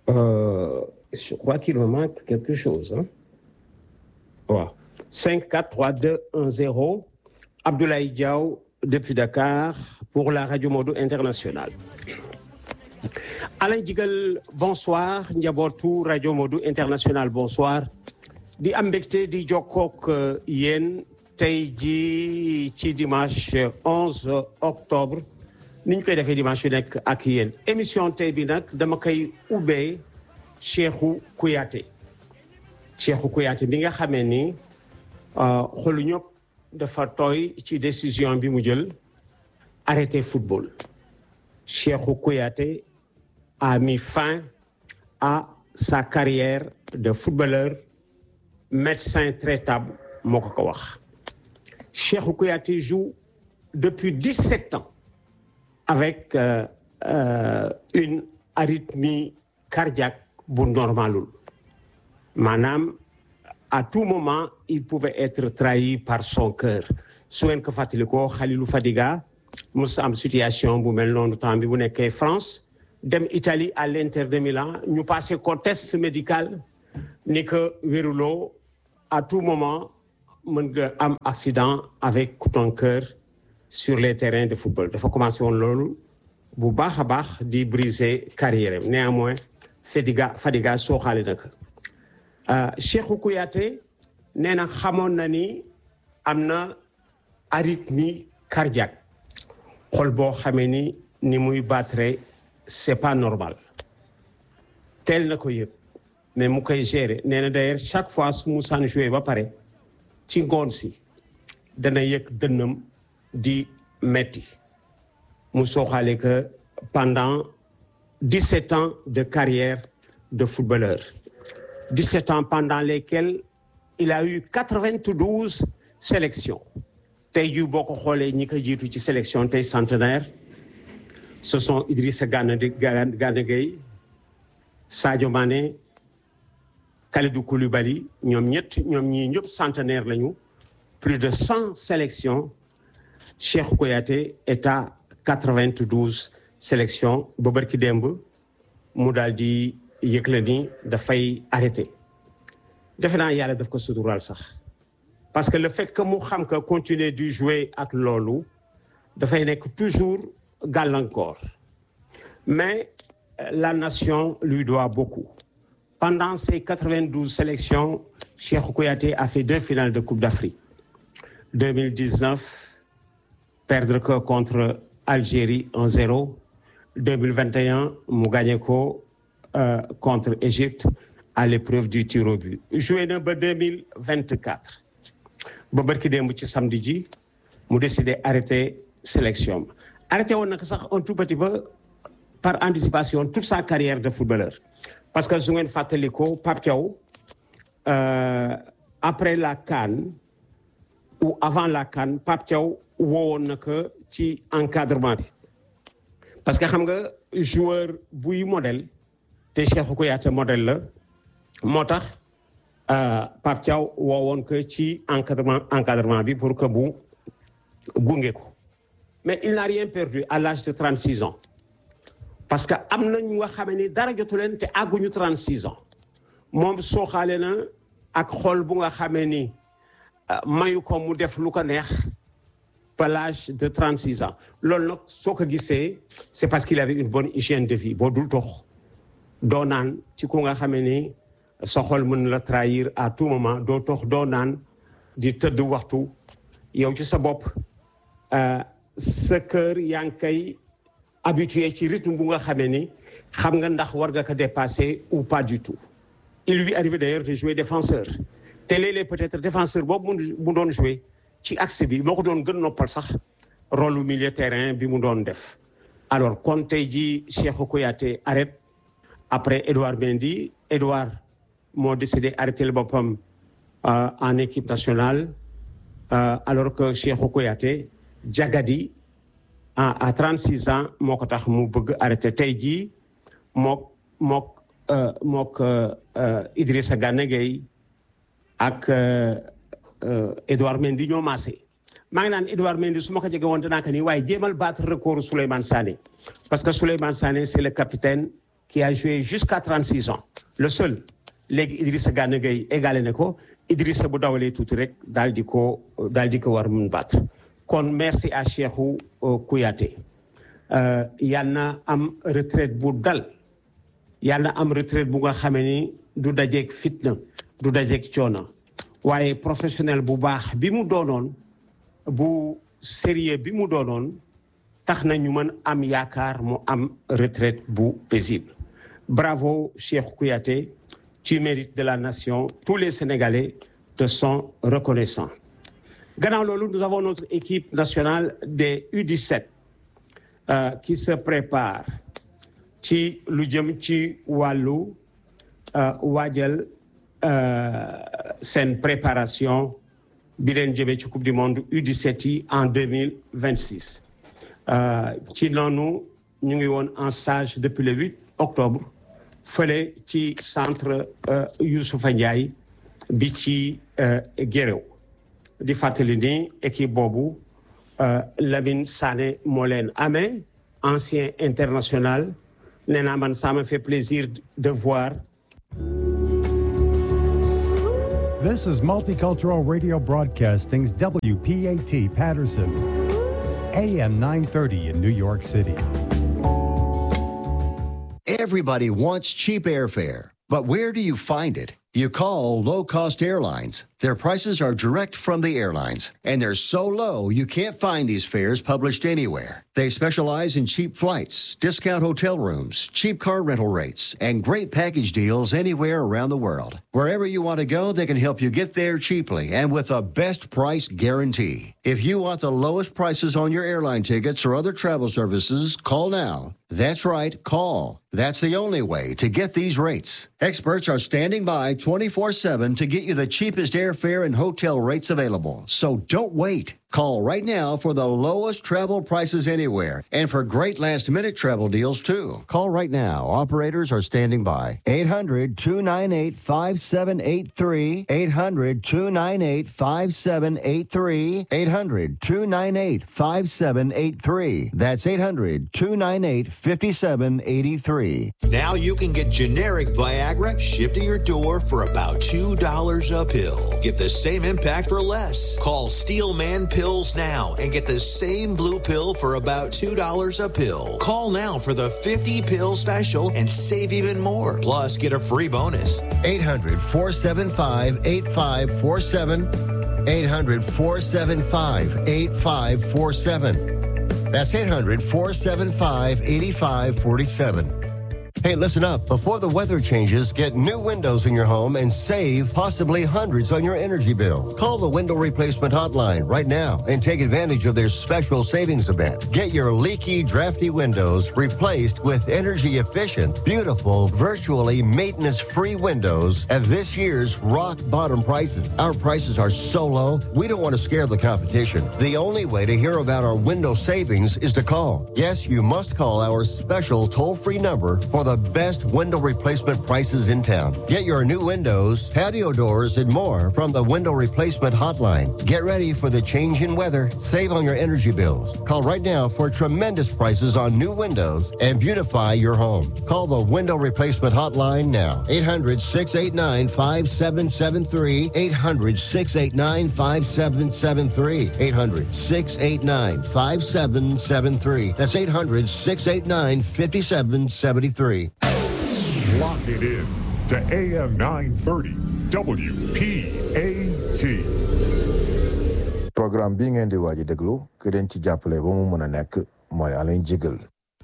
Euh, je crois qu'il me manque quelque chose. Hein? Wow. 5, 4, 3, 2, 1, 0. Abdoulaye Diaw depuis Dakar pour la Radio Modo Internationale. Alain Jigal bonsoir njabootu Radio Modo International bonsoir di am mbégte di jokkook yéen tey ji ci dimanche 11 octobre ni ñu koy defee dimanche yu nekk ak yéen émission tey bi nag dama koy ubbee Cheikhou Kouyaté Cheikhou Kouyaté bi nga xamee ni xolu ñëpp dafa tooy ci décision bi mu jël arrêter football Cheikhou Kouyaté a mis fin à sa carrière de footballeur médecin traitable moo ko ko wax Cheikhou Kouyaté joue depuis 17 ans avec euh, euh, une arythmie cardiaque bu normalul maanaam à tout moment il pouvait être trahi par son cœur su ngeen ko fàttalikoo Khalilou Fadiga mos am situation bu mel noonu temps bi bu nekkee France dem Italie à l'Inter de Milan ñu passé ko test médical ni que wéruloo à tout moment mën nga am accident avec ton cœur sur les terrains de football dafa commencé woon loolu bu baax a baax di briser carrière am néanmoins Fadiga Fadiga sooxaale na ko Cheikhou Kouyaté nee na xamoon na ni am na arythmie cardiaque xol boo xamee ni ni muy battre c'est pas normal teel na ko yëg mais mu koy gérer nee na d'ailleurs chaque fois su mu saan joué ba pare ci ngoon si dana yëg dënnam di metti mu sooxaale que pendant 17 ans de carrière de footballeur 17 ans pendant lesquels il a eu 92 sélections tey jii boo ko xoolee ñi ko jiitu ci sélection tey centenaire ce sont Idrissa Gana Gana Gueye Sadio Mané Kalidou Koulibaly ñoom ñett ñoom ñii ñëpp centenaire lañu plus de 100 sélections Cheikhou Kouyaté est à 92 sélections ba barki démb mu daal di yëgle ni dafay arrêté defe naa yàlla daf ko suturaal sax parce que le fait que mu xam que continuer du jouer ak loolu dafay nekk toujours gàllankoor mais la nation lui doit beaucoup pendant ces 92 sélections Cheikhou Kouyaté a fait deux finales de Coupe d'Afrique 2019 perdre ko contre Algérie 1-0 2021 mu gagné ko euh, contre Égypte à l'épreuve du tir au but joué na ba 2024 ba barki démb ci samedi ji mu décidé arrêter sélection arrêté woon nag sax un tout petit peu par anticipation toute sa carrière de footballeur parce que su ngeen fàttalikoo Pape Thiaw euh, après la CAN ou avant la CAN Pape Thiaw woowoon na ko ci encadrement bi parce que xam nga joueur buy modèle te Cheikhou Kouyaté modèle la moo tax Pape Thiaw woowoon ko ci encadrement encadrement bi pour que bu gunge ko mais il n'a rien perdu à l'âge de 36 ans parce que am na ñu nga xam ni dara jotu leen te àgguñu 36 ans moom sooxaale na ak xol bu nga xamee ni mayu ko mu def lu ko neex ba l'âge de 36 ans loolu nag soo ko gisee c'est parce qu'il avait une bonne hygiène de vie boo dul tox doo naan ci ku nga xamee ni sa xol mën la trahir à tout moment doo tox doo naan di tëdd waxtu yow ci sa bopp sa kër yaa ngi koy habitué ci rythme bu nga xamee ni xam nga ndax war nga ko dépasser ou pas du tout il lui arrive d'ailleurs de jouer défenseur te léeg-léeg peut-être défenseur boobu mu doon jouer ci axe bi moo ko doon gën noppal sax rôle lu milieu terrain bi mu doon def alors kon tey jii Cheikhou Kouyaté arrête après Edouard Mendy Edouard moo décidé arrêter le boppam en équipe nationale alors que Cheikhou Kouyaté jagadi à à 36 ans moo ko tax mu bëgg arrêté tey jii mook mook mook Idrissa Gana Gueye ak Edouard Mendy ñoo maase maa ngi naan Edouard Mendy su ma ko jege woon danaa ko nii waaye jéemal battre record Souleymane Sané parce que Souleymane Sané c'est le capitaine qui a joué jusqu'à 36 ans le seul léegi Idrissa Gana Gueye égalé na ko Idrissa bu dawalee tuuti rek daal di ko daal di ko war mun battre kon merci à Cheikhou Kouyaté yal na am retraite bu dal yal na am retraite bu nga xamee ni du dajeeg fitna du dajeeg coono waaye professionnel bu baax bi mu doonoon bu sérieux bi mu doonoon tax na ñu mën am yaakaar mu am retraite bu paisible bravo Cheikh Kouyaté tu mérites de la nation tous les Sénégalais te sont reconnaissants gannaaw loolu nous avons notre équipe nationale des U17 euh, qui se prépare ci lu jëm ci wàllu waajal seen préparation bi leen jëmee ci coupe du monde U17 yi en 2026 ci noonu ñu ngi woon en stage depuis le 8 octobre fële ci centre Youssoufa Ndiaye bi ci Guéréo di fàttali ni équipe boobu Lamine Sané moo leen amee ancien international nee naa man ça me fait plaisir de voir This is Multicultural Radio Broadcasting's WPAT Patterson, AM 930 in New York City. Everybody wants cheap airfare, but where do you find it? You call low cost airlines. Their prices are direct from the airlines, and they're so low you can't find these fares published anywhere. They specialize in cheap flights, discount hotel rooms, cheap car rental rates, and great package deals anywhere around the world. Wherever you want to go, they can help you get there cheaply and with a best price guarantee. If you want the lowest prices on your airline tickets or other travel services, call now. That's right, call. That's the only way to get these rates. Experts are standing by 24 7 to get you the cheapest airfare and hotel rates available. So don't wait. Call right now for the lowest travel prices anywhere and for great last minute travel deals too. Call right now. Operators are standing by. 800 298 5783. 800 298 5783. 800 298 5783. That's 800 298 5783. Now you can get generic Viagra shipped to your door for about $2 a pill. Get the same impact for less. Call Steelman Pills now and get the same blue pill for about $2 a pill. Call now for the 50 pill special and save even more. Plus, get a free bonus. 800 475 8547. 800 475 8547. That's 800 475 8547. Hey, listen up. Before the weather changes, get new windows in your home and save possibly hundreds on your energy bill. Call the window replacement hotline right now and take advantage of their special savings event. Get your leaky, drafty windows replaced with energy efficient, beautiful, virtually maintenance free windows at this year's rock bottom prices. Our prices are so low, we don't want to scare the competition. The only way to hear about our window savings is to call. Yes, you must call our special toll free number for the best window replacement prices in town. Get your new windows, patio doors, and more from the window replacement hotline. Get ready for the change in weather. Save on your energy bills. Call right now for tremendous prices on new windows and beautify your home. Call the window replacement hotline now. 800 689 5773. 800 689 5773. 800 689 5773. That's 800 689 5773. Lock it in to AM 930 WPAT. programme bii ngeen di waaj a déglu ki leen ci jàppale ba mu mën a nekk mooy Alain Jigal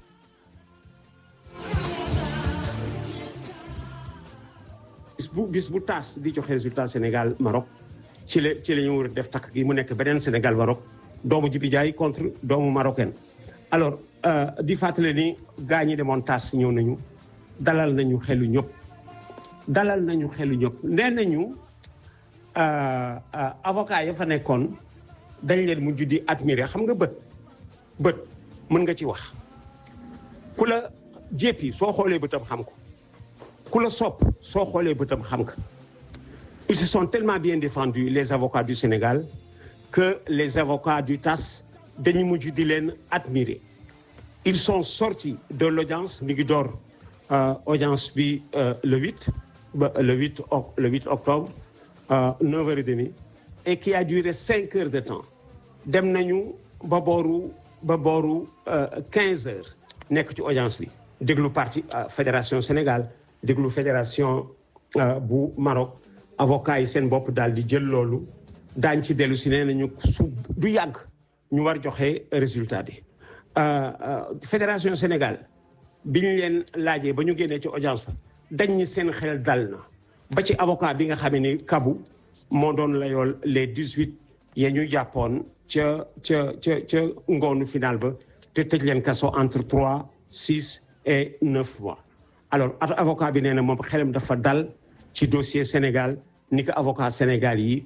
bis bu bis bu taas di joxe résultat Sénégal Maroc ci la ci la ñu war a def takk gi mu nekk beneen Sénégal Maroc doomu Jibi Jaay contre doomu marocain alors di fàttale ni gaa ñi demoon taas ñëw nañu dalal nañu xelu ñëpp dalal nañu xelu ñëpp nee nañu avocat ya fa nekkoon dañ leen mujj di admirer xam nga bët bët mën nga ci wax ku la jéppi soo xoolee bëtam xam ko ku la sopp soo xoolee bëtam xam nga ils se sont tellement bien défendus les avocats du Sénégal que les avocats du TAS dañu mujj di leen admirer ils sont sortis de l'audience mi ngi door audience bi le 8 ba le 8 le 8 octobre 9h30 et qui a duré 5 heures de temps dem nañu ba booru ba booru 15 heures nekk ci audience bi déglu parti fédération Sénégal déglu fédération bu Maroc avocat yi seen bopp daal di jël loolu daañ ci dellu si nee nañu su du yàgg ñu war joxe résultat bi fédération Sénégal bi ñu leen laajee ba ñu génnee ci audience ba dañ ñi seen xel dal na ba ci avocat bi nga xamee ni kabu moo doon layool les dix huit ya ñu jàppoon ca ca ca ca ngoonu final ba te tëj leen kaso entre trois six et neuf mois alors avocat bi nee na moom xelam dafa dal ci dossier Sénégal ni ko avocat Sénégal yi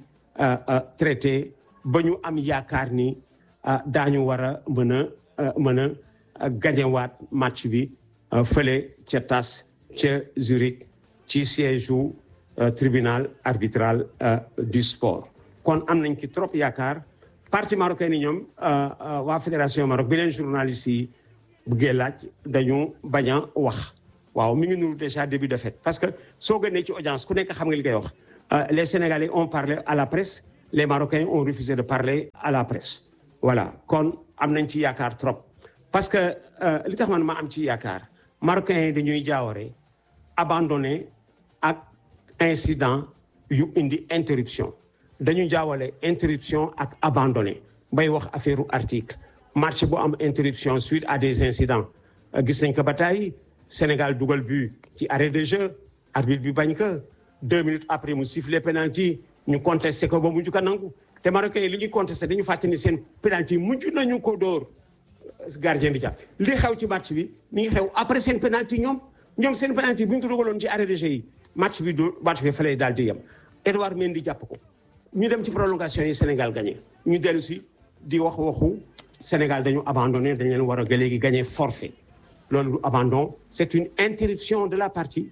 traité ba ñu am yaakaar ni daañu war a mën a mën a gañewaat match bi fële ca TAS ca Zurich ci siège u tribunal arbitral du sport kon am nañ ci trop yaakaar parti marocain ni ñoom waa fédération Maroc bi leen journaliste yi bëggee laaj dañu bañ a wax waaw mi ngi nuru déjà début de fête parce que soo gënee ci audience ku nekk xam nga li koy wax les Sénégalais ont parlé à la presse les Marocains ont refusé de parler à la presse voilà kon am nañ ci yaakaar trop parce que li tax man ma am ci yaakaar Marocains yi dañuy jaaware abandonné ak incident yu indi interruption dañu jaawale interruption ak abandonné bay wax affaire article match bu am interruption suite à des incidents gis nañ ko ba tey Sénégal dugal but ci arrêt de jeu arbitre bi bañ ko deux minutes après mu sifflé penalty ñu contesté ko ba mujj ko nangu te Marocains yi li ñuy contesté dañu fàtte ni seen penalty mujj nañu ko dóor gardien bi jàpp li xew ci match bi mi ngi xew après seen penalty ñoom ñoom seen penalty bu ñu ko dugaloon ci arrêt de jeu yi match bi du match bi fa lay daal di yem Edouard Mendy jàpp ko ñu dem ci prolongation yi Sénégal gagné ñu dellu si di wax waxu Sénégal dañu abandonné dañ leen war a léegi gagné forfait loolu du abandon c'est une interruption de la partie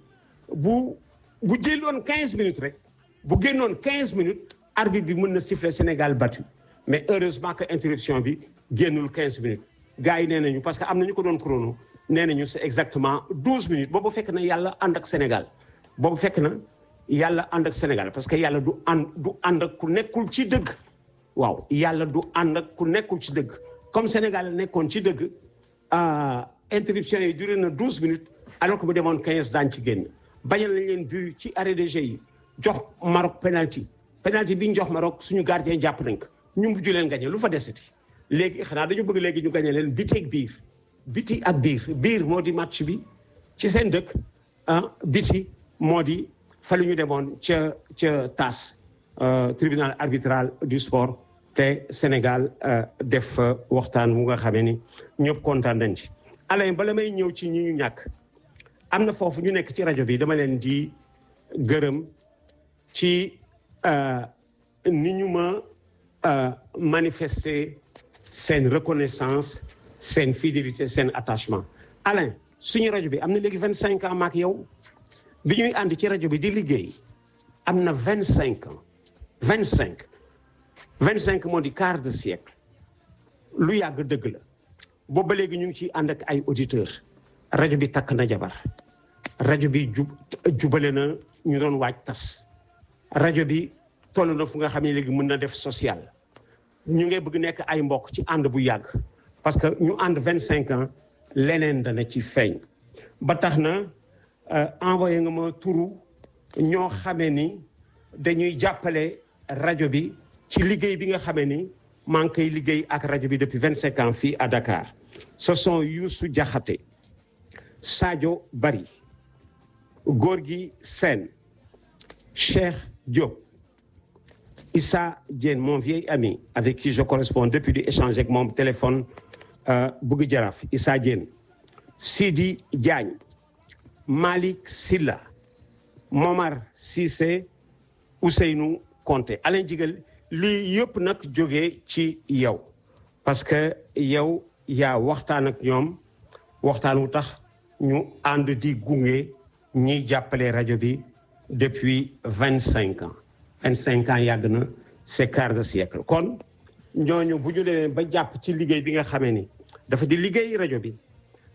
bu bu jëloon 15 minutes rek bu génnoon 15 minutes arbitre bi mën na siffler Sénégal battu mais heureusement que interruption bi génnul 15 minutes gars yi nee nañu parce que am na ñu ko doon chrono nee nañu c'est exactement 12 minutes boobu fekk na yàlla ànd ak Sénégal boobu fekk na yàlla ànd ak Sénégal parce que yàlla du ànd du ànd ak ku nekkul ci dëgg waaw yàlla du ànd ak ku nekkul ci dëgg comme Sénégal nekkoon ci dëgg interruption yi duré na 12 minutes alors que bu demoon 15 daañu ci génn bañal nañ leen but ci arrêt de jeu yi jox Maroc penalty penalty bi ñu jox Maroc suñu gardien jàpp nañ ko ñu mujj leen gagné lu fa desati léegi xanaa dañu bëgg léegi ñu gagné leen biti ak biir biti ak biir biir moo di match bi ci seen dëkk ah biti moo di fa lu ñu demoon ca ca TAS tribunal arbitral du sport te Sénégal def waxtaan mu nga xamee ni ñëpp kontaan nañ ci. Alain bala may ñëw ci ñi ñu ñàkk am na foofu ñu nekk ci rajo bi dama leen di gërëm ci ni ñu ma manifester seen reconnaissance seen fidélité seen attachement Alain suñu rajo bi am na léegi vingt cinq ans maak yow bi ñuy ànd ci rajo bi di liggéey am na vingt cinq ans vingt cinq vingt cinq moo di quart de siècle lu yàgg dëgg la boobu ba léegi ñu ngi ciy ànd ak ay auditeurs rajo bi takk na jabar rajo bi jub jubale na ñu doon waaj tas rajo bi toll na fu nga xam ne léegi mën na def social ñu ngay bëgg nekk ay mbokk ci ànd bu yàgg parce que ñu ànd vingt cinq ans leneen dana ci feeñ ba tax na envoyé nga ma turu ñoo xamee ni dañuy jàppale rajo bi ci liggéey bi nga xamee ni maa ngi koy liggéey ak rajo bi depuis vingt cinq ans fii à Dakar ce sont Youssou Diakhaté Sadio Bari Gorgui Sène Cheikh Diop Issa Diène mon vieil ami avec qui je corresponds depuis di échanger ak moom téléphone Bugg Jaraaf Issa Diène Sidi Diagne Malick Silla Momar Cissé Ousseynou Konté Alain Jigal lii yëpp nag jógee ci yow parce que yow yaa waxtaan ak ñoom waxtaan wu tax ñu ànd di gunge ñiy jàppale rajo bi depuis vingt cinq ans vingt cinq ans yàgg na c'est quart de siècle kon ñooñu bu ñu leen ba jàpp ci liggéey bi nga xamee ni dafa di liggéey rajo bi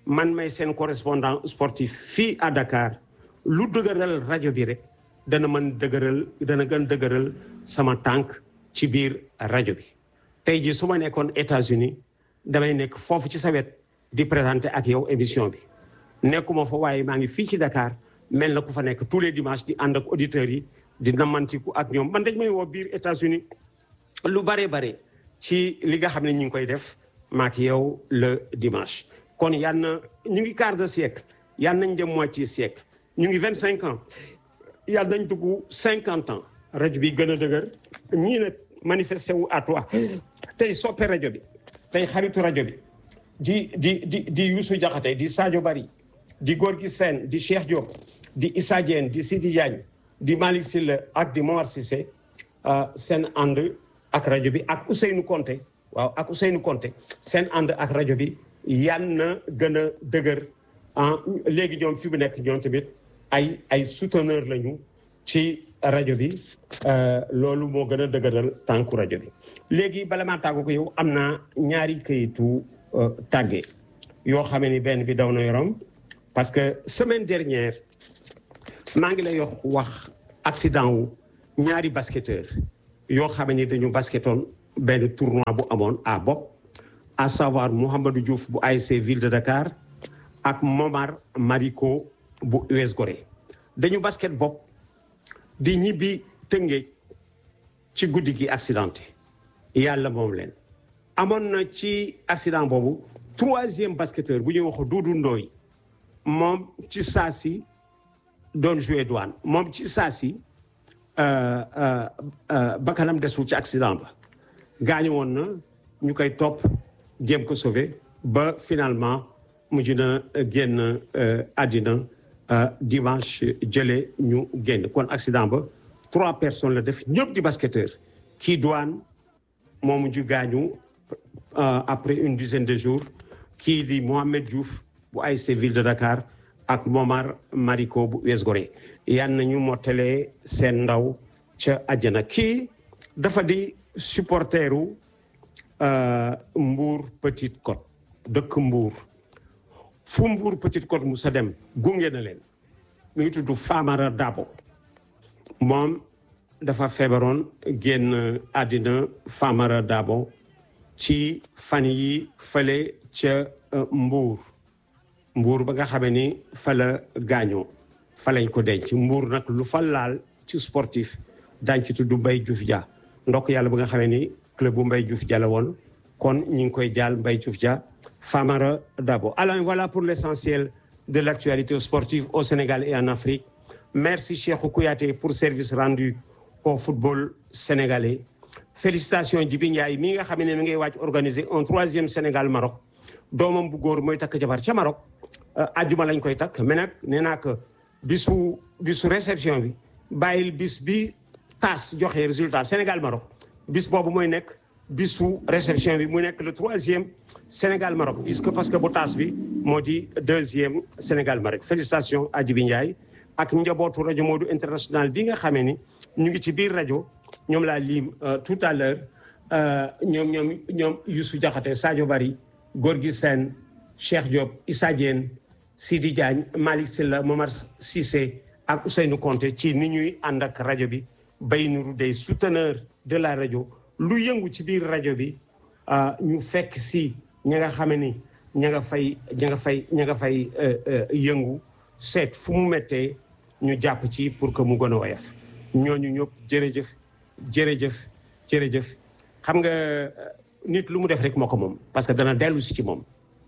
man may seen correspondant sportif fii à Dakar lu dëgëral rajo bi rek dana mën dëgëral dana gën dëgëral sama tànk ci biir rajo bi tey jii su ma nekkoon États-Unis damay nekk foofu ci sa wet di présenter ak yow émission bi nekkuma fa waaye maa ngi fii ci Dakar mel na ku fa nekk tous les dimanches di ànd ak auditeurs yi di namantiku ak ñoom man dañ may woo biir États-Unis lu bare bare ci li nga xam ne ñu ngi koy def maak yow le dimanche kon yal na ñu ngi quart de siècle yal nañ dem moitié siècle ñu ngi vingt cinq ans yal nañ dugg cinquante ans rajo bi gën a dëgër ñii nag manifesté wu à toi tey soppe rajo bi tey xaritu rajo bi di di di di Youssou Diakhaté di Sadio Bari di Gorgui Sène di Cheikh Diop di Issa Diène di Sidi Diagne di Malick Sylla ak di Momar Cissé seen ànd ak rajo bi ak Ousseynou Konté waaw ak Ousseynou Konté seen ànd ak rajo bi yan na gën a dëgër ah léegi ñoom fi mu nekk ñoom tamit ay ay souteneur lañu ci rajo bi loolu moo gën a dëgëral tànku rajo bi léegi bala maa tàggu ko yow am naa ñaari këyitu tàgge yoo xamee ni benn bi daw na yorom parce que semaine dernière maa ngi lay wax accident wu ñaari basketteur yoo xam ni dañu basketoon benn tournoi bu amoon à bopp à savoir Mouhamadou Diouf bu ASC Ville de Dakar ak Momar Mariko bu US Gorée dañu basket bopp di ñibbi Tëngéej ci guddi gi accidenté yàlla moom leen amoon na ci accident boobu troisième basketteur bu ñuy wax Doudou Ndoy moom ci saa si doon joué douane moom ci saa si bakkanam desul ci accident ba gaañu woon na ñu koy topp jéem ko sauver ba finalement mujj na génn àddina dimanche jële ñu génn kon accident ba trois personnes la def ñëpp di basketteur kii douane moo mujj gaañu après une dizaine de jours kii di Mohamed Diouf bu ASC Ville de Dakar ak Momar Mariko bu US Gorée yan nañu mottalee seen ndaw ca àjjana kii dafa di supporteru Mbour Petite Côte dëkk Mbour fu Mbour Petite Côte mu sa dem gunge na leen mi ngi tudd Famara Dabo moom dafa feebaroon génn àddina Famara Dabo ci fan yi fële ca Mbour Mbour ba nga xamee ni fa la gaañoo fa lañ ko denc Mbour nag lu fa laal ci sportif daañ ci tudd Mbaye Diouf Dia ndokk yàlla ba nga xamee ni club bu Mbaye Diouf Dia la woon kon ñi ngi koy jaal Mbaye Diouf Dia Famara Dabo alors voilà pour l'essentiel de l'actualité sportive au Sénégal et en Afrique merci Cheikhou Kouyaté pour service rendu au football sénégalais félicitations Djibi Ndiaye mi nga xam ne mi ngay wàcc organiser un troisième Sénégal Maroc doomam bu góor mooy takk jabar ca Maroc ajjuma lañ koy takk mais nag nee naa que bisu bisu réception bi bàyyil bis bi tas joxe résultat Sénégal Maroc bis boobu mooy nekk bisu réception bi mu nekk le troisième Sénégal Maroc puisque parce que bu tas bi moo di deuxième Sénégal Maroc félicitations à Djibi Ndiaye ak njabootu rajo Modou international bi nga xamee ni ñu ngi ci biir rajo ñoom laa lim tout à l'heure ñoom ñoom ñoom Youssou Diakhaté Sadio Bari Gorgui Sène Cheikh Diop Issa Diène Sidi Diagne Malick Sylla Momar Cissé ak Ousseynou Konté ci ni ñuy ànd ak rajo bi bay nuru des souteneurs de la rajo lu yëngu ci biir rajo bi ñu fekk si ña nga xame ni ña nga fay ña nga fay ña nga fay yëngu seet fu mu méttee ñu jàpp ci pour que mu gën a woyof ñooñu ñëpp jërëjëf jërëjëf jërëjëf xam nga nit lu mu def rek moo ko moom parce que dana dellu si ci moom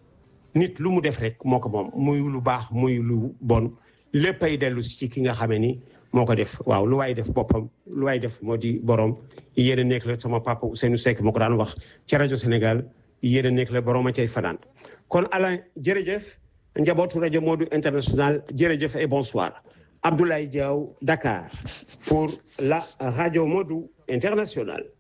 nit lu mu def rek moo ko moom muy lu baax muy lu bon léppay dellu si ci ki nga xamee ni moo ko def waaw lu waay def boppam lu waay def moo di borom yéen a nekk la sama papa Ousseynou Seck moo ko daan wax ci rajo Sénégal yéen a nekk la borom a cay fanaan kon Alain jërëjëf njabootu rajo Modou international jërëjëf et bonsoir Abdoulaye Diaw Dakar pour la radio Modou internationale